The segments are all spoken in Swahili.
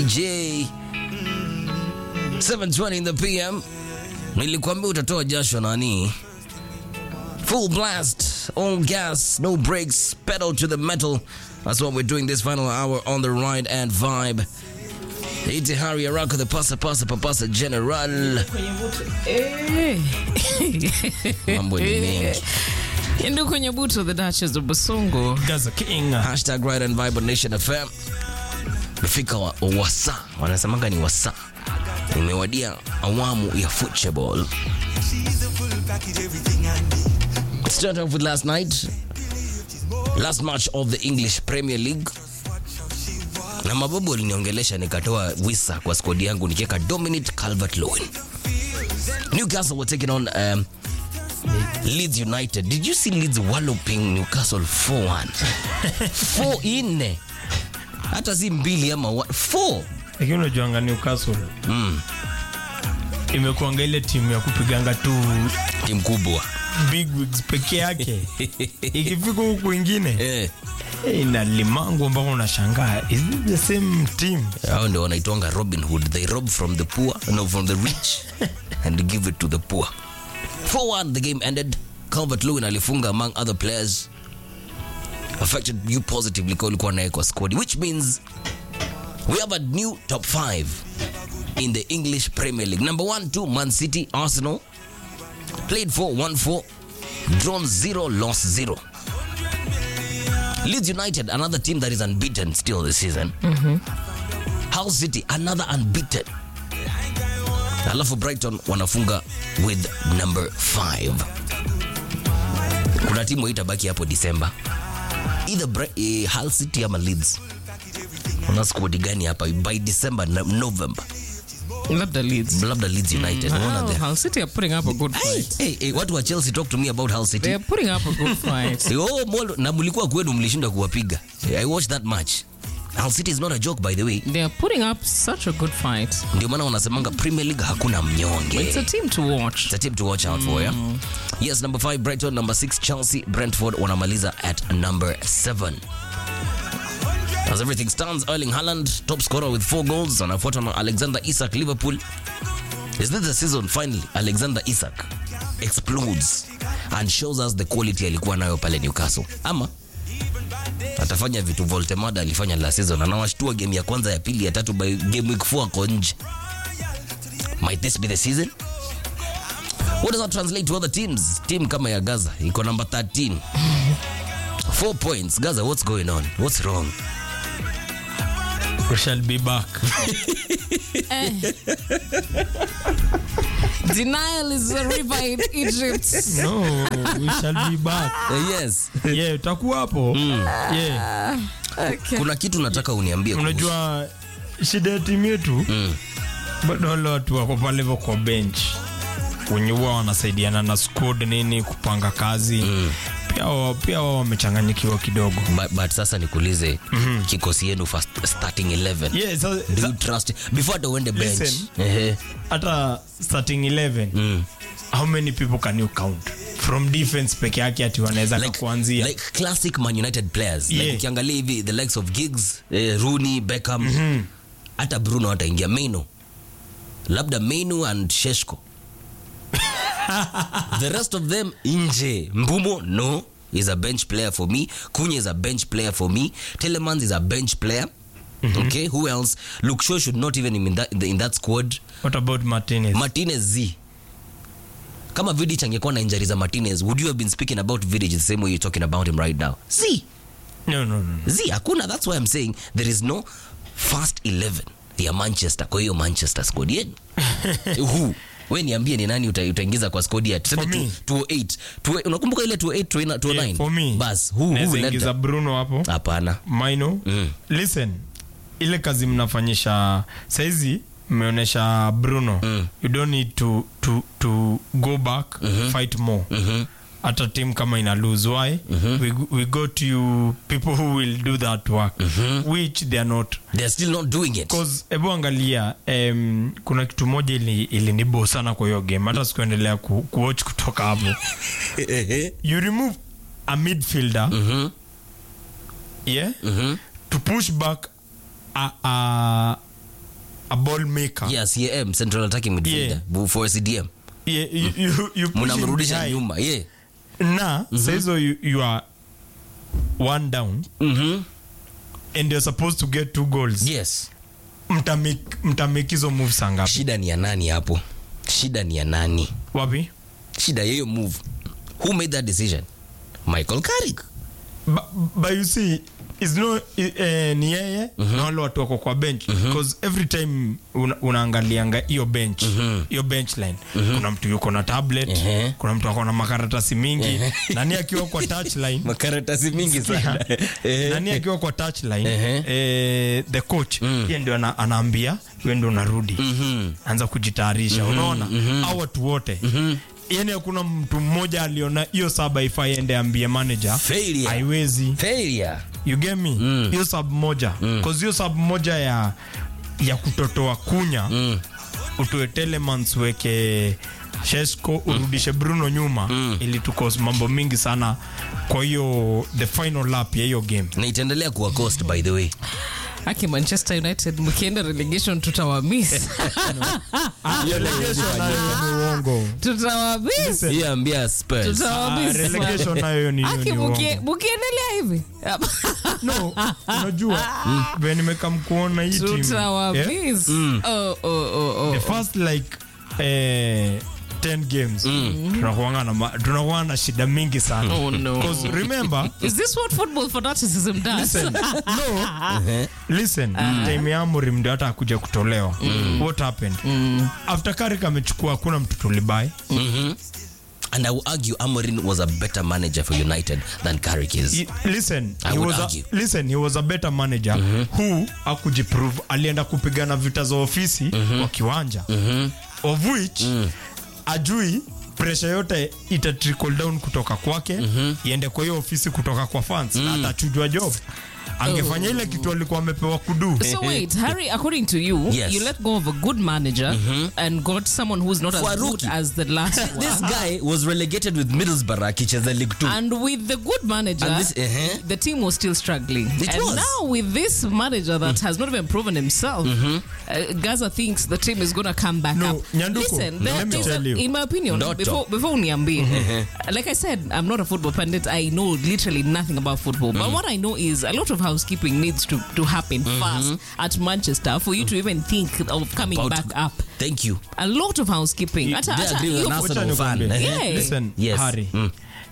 DJ 720 in the PM. Nilikwambia utatoa jasho nani? Full blast, all gas, no brakes, pedal to the metal. That's what we're doing this final hour on the ride and vibe. Iti Hari Araka, the pasa pasa papasa general. Eh. Mambo ni mengi. Endo kwenye buto the Duchess of Basongo. Gaza King. Hashtag ride and vibe on Nation FM. Mefika wa, wasa, wanasemanga ni wasa. Imewadia awamu ya football. Start off with last night. Last match of the English Premier League. Na mababu waliniongelesha nikatoa wisa kwa skodi yangu nikiweka Dominic Calvert-Lewin. Newcastle were taking on um, Leeds United. Did you see Leeds walloping Newcastle 4-1? 4 nne. Hata si mbili ama 4. Lakini unajuanga Newcastle Mm, imekuanga ile timu ya kupiganga tu timu kubwa. big wigs peke yake. Ikifika huku kwingine Eh, eh, ina limango ambao unashangaa is this the same team? hao ndio wanaitwanga Robin Hood. They rob from the poor, no from the rich and give it to the poor. 4-1 the game ended. Calvert-Lewin alifunga among other players. Affected you positively kwa ulikuwa naye kwa squad which means we have a new top 5 in the English Premier League. Number 1 2 Man City, Arsenal played 4 1 4 drawn 0 lost 0. Leeds United another team that is unbeaten still this season. Hull City another unbeaten. Alafu Brighton wanafunga with number 5. Kuna timu itabaki hapo December. Either Bri- eh, Hull City ama Leeds. Una squad gani hapa by December na November? Labda Leeds. Labda Leeds United. Unaona Oh, there? Hull City are putting up a good Hey, fight. hey, hey, watu wa Chelsea talk to me about Hull City. They are putting up a good fight. Eh, Oh, Molo, na mlikuwa kwenu mlishinda kuwapiga. I watched that match. Hull City is not a joke by the way. They are putting up such a good fight. Ndio maana wanasemanga Premier League hakuna mnyonge. It's a team to watch. It's a team to watch out for, yeah? Yes, number 5 Brighton, number 6 Chelsea, Brentford wanamaliza at number 7. As everything stands, Erling Haaland, top scorer with 4 goals, anafuatwa na Alexander Isak Liverpool. Is this the season finally Alexander Isak explodes and shows us the quality alikuwa nayo pale Newcastle? Ama atafanya vitu Voltemada alifanya last season, anawashtua game ya kwanza ya pili ya tatu by game week 4 ako nje. Might this be the season? What does that translate to other teams? Team kama ya Gaza iko number 13. Four points. Gaza, what's going on? What's wrong? We shall be back. Denial is a river in Egypt. No, we shall be back. Uh, yes. Yeah, utakuwa hapo. Yeah. Okay. Kuna kitu nataka uniambie. kuhusu- Unajua shida ya timu yetu Mm. bado wale watu wako pale hivyo kwa bench wenye huwa wanasaidiana na squad nini kupanga kazi pia wao pia wao wamechanganyikiwa kidogo But, but sasa nikuulize kikosi yenu first starting 11. yeah, so, Do you sa- trust before the wende bench? Listen. Ehe. hata starting 11 Mm. how many people can you count from defense peke yake ati wanaweza Like, kuanzia like classic Man United players. Like Yeah. ukiangalia hivi the likes of Giggs, eh, Rooney, Beckham. Hata Bruno hataingia Maino. Labda Maino and Sheshko. the rest of them nje. Mbumo no is a bench player for me. Kunya is a bench player for me. Telemans is a bench player. Okay, who else? Luke Shaw should not even in that in, the, in that squad. what about Martinez Martinez Z. Kama Vidic angekuwa na injury za Martinez, would you have been speaking about Vidic the same way you're talking about him right now? Z. no, no, no. Z, hakuna. That's why I'm saying there is no first 11 ya Manchester. Kwa hiyo Manchester squad yenu. Who? We niambie ni nani uta- utaingiza kwa squad ya tuseme For me. tu- 208. Tu- Unakumbuka ile 28 209? 209? Yeah, for me Bas, who who naweza will let ingiza them? Bruno hapo Hapana. Maino Mm. listen ile kazi mnafanyisha saizi mmeonyesha Bruno Mm. you don't need to, to, to go back fight more Mhm. hata team kama ina lose why we, we got you people who will do that work which they are not They're still not doing it. cause hebu angalia um, kuna kitu moja ili ilinibo sana kwa hiyo game hata sikuendelea ku, kuwatch kutoka hapo you remove a midfielder Mhm. yeah Mhm. to push back a, a, a ball maker yeah cam central attacking midfielder Bu- for cdm yeah, you, you, you push him mnamrudisha behind. nyuma yeah na saizo you, you are one down Mhm. and you're supposed to get two goals yes mtamake mtamake hizo moves sangapi shida ni ya nani hapo shida ni ya nani wapi shida ya hiyo move who made that decision michael carrick but, but you see is no eh, ni yeye na wale watu wako kwa bench because every time una, unaangalianga hiyo bench hiyo bench line kuna mtu yuko na tablet Mhm. kuna mtu ako na makaratasi mingi nani akiwa kwa touch line makaratasi mingi sana nani akiwa kwa touch line Ehe. eh, the coach yeye ndio ana, anaambia wewe ndio unarudi anza kujitayarisha unaona au watu wote yani hakuna mtu mmoja aliona hiyo saba ifai ende ambie manager Failure. haiwezi failure you get me hiyo sub moja cause hiyo sub moja ya ya kutotoa kunya utoe telemans weke shesco urudishe bruno nyuma ili tukos mambo mingi sana kwa hiyo the final lap ya hiyo game na itaendelea kuwa cost by the way aki manchester united mkienda relegation tutawamiss relegation nayo ni uongo tutawamiss hiyo ambia spurs Ah, tutawamiss relegation nayo ni hiyo aki ni mukie- uongo mukiendelea hivi no unajua vile nimekam kuona hii team yeah? tutawamiss oh, oh, oh, oh. the first like eh, 10 games tunakuanga na ma- tunakuanga na shida mingi sana Oh, no. 'Cause remember Is this what football fanaticism does? listen, no, listen time ya Amorim ndio hata akuja kutolewa what happened after Carrick amechukua hakuna mtu tulibai and i will argue amorin was a better manager for united than carrick is He- listen I he would was a, argue. listen he was a better manager who akujiprove alienda kupigana vita za ofisi kwa kiwanja of which ajui pressure yote ita trickle down kutoka kwake iende kwa hiyo ofisi kutoka kwa fans na atachujwa job angefanya ile kitu alikuwa amepewa kudu So wait, Harry, according to you, Yes. you let go of a good manager and got someone who's not For a as good rookie. as the last this one. guy was relegated with middlesbrough akicheza league 2 And with the good manager, And this- uh-huh. the team was still struggling. It and was. now with this manager that has not even proven himself, uh, Gaza thinks the team is going to come back No, up. Nyanduko, Listen, let there- me there's a- tell you. in my opinion, Ndoto. before before uniambie, like I said, I'm not a football pundit. I know literally nothing about football. But what I know is a lot of housekeeping needs to, to happen fast at Manchester for you to even think of coming About- back up. thank you A lot of housekeeping. You- Hata- they hata agree with hiyo an Wacha Arsenal fan. nikwambie. Yeah. Listen, Yes. Harry, Mm.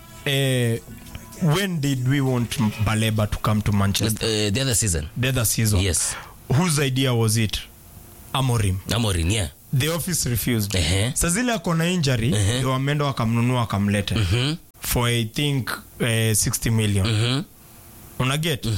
eh, when did we want Baleba to come to Manchester? uh, the other season The other season. yes Whose idea was it? Amorim. amorin yeah The office refused. Ehe. Sa zile ako na injury ndio wameenda wakamnunua wakamleta for I think eh, 60 million. Unaget?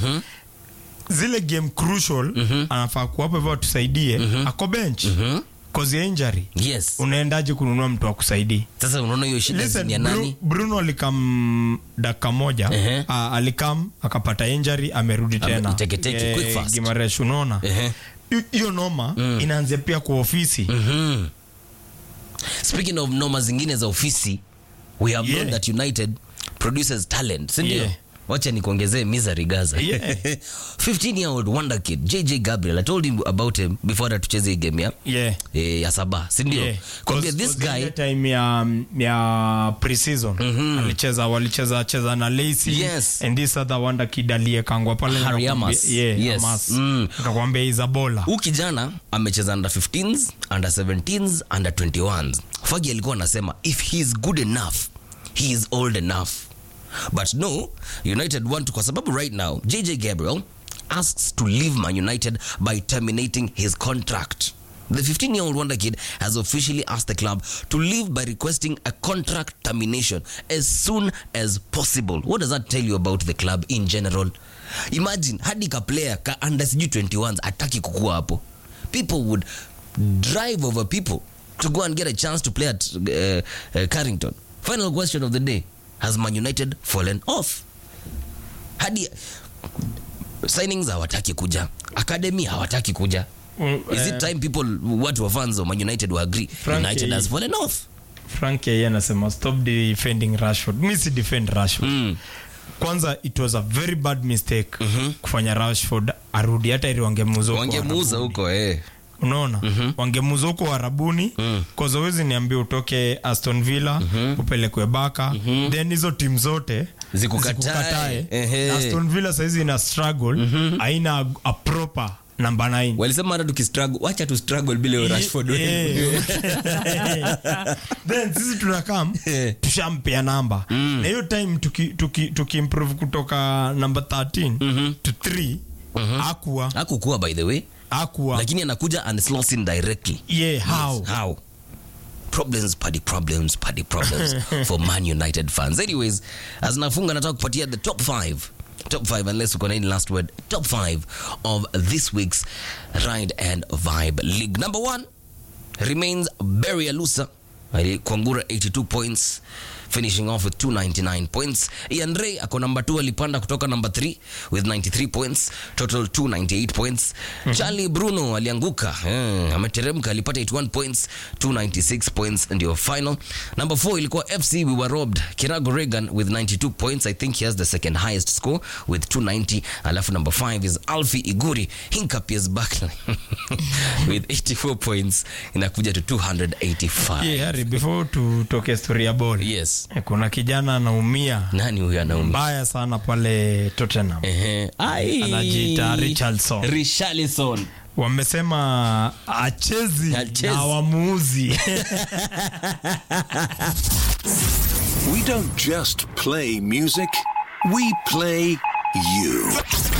Zile game crucial anafaa kuwapa hivyo watusaidie ako bench cause ya injury. yes Unaendaje kununua mtu akusaidie? sasa unaona hiyo shida Listen, ni ya Bru- nani Bruno alikam dakika moja Ehe. Ah, alikam akapata injury amerudi Ame- tena teke- teke, quick fast. Gimaresh unaona Ehe. Hi- hiyo noma inaanzia pia kwa ofisi Mhm. speaking of noma zingine za ofisi we have known Yeah. that united produces talent sindio Yeah. wacha nikuongezee misery gaza Yeah. 15 year old wonder kid jj gabriel i told him about him before hata tucheze hii game ya yeah. eh, ya saba sindio Yeah. kwambia Cause- this cause guy ile time ya, ya preseason alicheza walicheza cheza na Lacey Yes. and this other wonder kid aliyekangwa pale Harry nikakwambia- Amas. yeah, Yes. Amas. Mm. nikakwambia Isabola huu kijana amecheza under 15s under 17s under 21s fagi alikuwa anasema if he is good enough he is old enough but no united want to kwa sababu right now jj gabriel asks to leave man united by terminating his contract The 15 year old Wonder Kid has officially asked the club to leave by requesting a contract termination as soon as possible. What does that tell you about the club in general? Imagine hadi ka player ka under sijui 21s ataki kukua hapo. People would drive over people to go and get a chance to play at uh, uh, Carrington. Final question of the day Has Man United fallen off? Hadi signings hawataki kuja, academy hawataki kuja. Mm, Is eh, it time people watu wa fans wa Man United will agree Frank, United eh, has fallen off? Frank yeye anasema stop defending Rashford. Mi si defend Rashford. Mm. Kwanza it was a very bad mistake kufanya Rashford arudi hata ili wangemuuza huko Wangemuuza arudi. huko eh. unaona wangemuza huko warabuni mm. kazawezi niambia utoke aston villa upelekwe baka then hizo timu zote Zikukatae. Ehe. aston villa saizi ina struggle haina a, a proper number 9 walisema hata tukistruggle wacha tu struggle bila hiyo Rashford Eh. then sisi tunakam Eh. tushampea namba na hiyo time tuki, tuki, tuki improve kutoka number 13 to 3 akuwa hakukuwa by the way akuwa lakini anakuja and slots in directly yeah how how problems paddy problems paddy problems for man united fans anyways as nafunga nataka kupatia the top 5 top 5 unless uko na any last word top 5 of this week's ride and vibe league number 1 remains Barry Alusa alikwangura 82 points finishing off with 299 points Ian Ray ako number 2 alipanda kutoka number 3 with 93 points total 298 points Charlie Bruno alianguka eh, ameteremka alipata 81 points 296 points ndio final number 4 ilikuwa FC we were robbed Kirago Regan with 92 points I think he has the second highest score with 290 alafu number 5 is Alfie Iguri Hinkapies Buckler with 84 points inakuja to 285 yeah, Harry, before tutoke story ya ball yes eh, kuna kijana anaumia nani huyo anaumia mbaya sana pale Tottenham Ehe. Ai. Anajiita Richarlison. Richarlison. wamesema achezi Hachezi. na wamuuzi We don't just play music, we play you.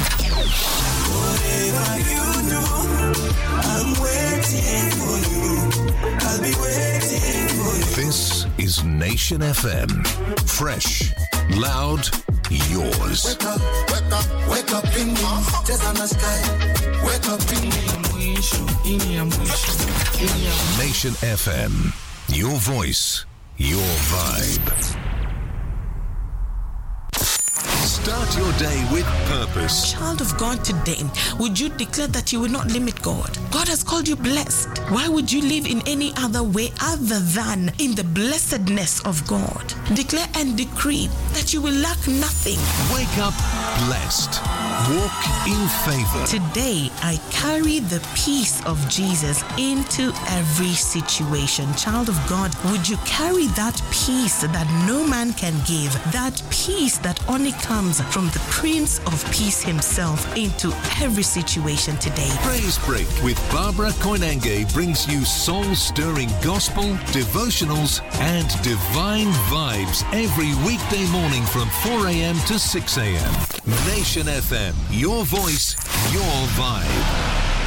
This is Nation FM. Fresh, loud, yours. Wake up, wake up in me. Cheza na sky. Wake up in me. Nation FM. Your voice, your vibe. Start your day with purpose. child of God today, would you declare that you will not limit God? God has called you blessed. Why would you live in any other way other than in the blessedness of God? Declare and decree that you will lack nothing. Wake up blessed. Walk in favor. Today, I carry the peace of Jesus into every situation. Child of God, would you carry that peace that no man can give, that peace that only comes from the Prince of Peace himself into every situation today? Praise Break with Barbara Koinange brings you soul stirring gospel, devotionals, and divine vibes every weekday morning from 4 a.m. to 6 a.m. Nation FM, your voice, your vibe.